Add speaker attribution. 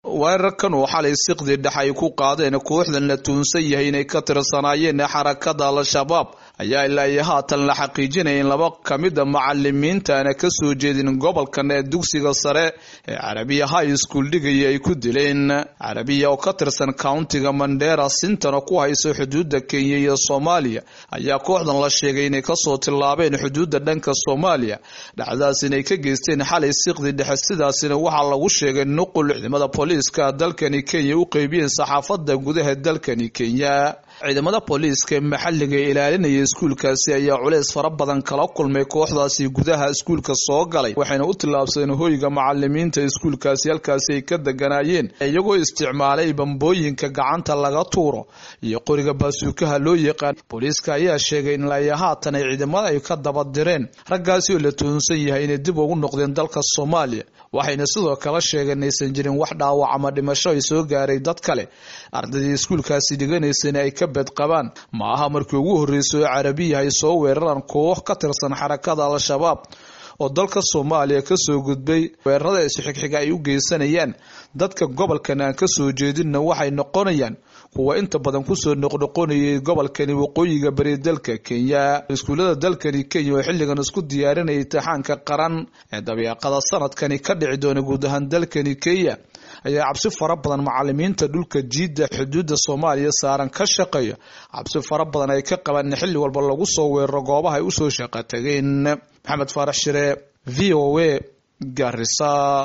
Speaker 1: weerarkan oo xalay siqdii dhex ay ku qaadeen kooxdan la tuunsan yahay inay ka tirsanaayeen xarakada al-shabaab ayaa ilaa iyo haatan la xaqiijinaya in laba ka mid a macalimiinta aana kasoo jeedin gobolkan ee dugsiga sare ee carabiya high school dhigaya ay ku dileen carabiya oo ka tirsan countiga mandera sintana ku hayso xuduuda kenya iyo soomaaliya ayaa kooxdan la sheegay inay kasoo tillaabeen xuduuda dhanka soomaaliya dhacdaas inay ka geysteen xalay siqdii dhexe sidaasina waxaa lagu sheegay nuqul ciidamada booliiska dalkani kenya u qeybiyeen saxaafada gudaha dalkani kenya ciidamada booliiska ee maxalliga ilaalinaya iskuulkaasi ayaa culeys fara badan kala kulmay kooxdaasi gudaha iskuulka soo galay waxayna u tillaabsadeen hoyga macalimiinta iskuulkaasi halkaasi ay ka deganaayeen iyagoo isticmaalay bambooyinka gacanta laga tuuro iyo qoriga baasuukaha loo yaqaan booliiska ayaa sheegay in laya haatan ay ciidamada ay ka daba direen raggaasi oo la tuhunsan yahay inay dib ugu noqdeen dalka soomaaliya waxayna sidoo kale sheegeen inaysan jirin wax dhaawac ama dhimasho ay soo gaaray dad kale ardaydii iskuulkaasi dhiganaysana ay ka bedqabaan ma aha markii ugu horreysay oo carabiya ay soo weeraraan koox ka tirsan xarakada al-shabaab oo dalka soomaaliya kasoo gudbay weerarada isxigxiga ay u geysanayaan dadka gobolkan aan kasoo jeedinna waxay noqonayaan kuwa inta badan kusoo noqnoqonayay gobolkani waqooyiga bari dalka kenya iskuullada dalkani kenya oo xilligan isku diyaarinaya imtixaanka qaran ee dabiiqada sanadkani ka dhici doona guud ahaan dalkani kenya ayaa cabsi fara badan macalimiinta dhulka jiidda xuduudda soomaaliya saaran ka shaqeeya cabsi fara badan ay ka qabaan in xilli walba lagu soo weeraro goobaha ay usoo shaqo tageen maxamed faarax shire v o a garisa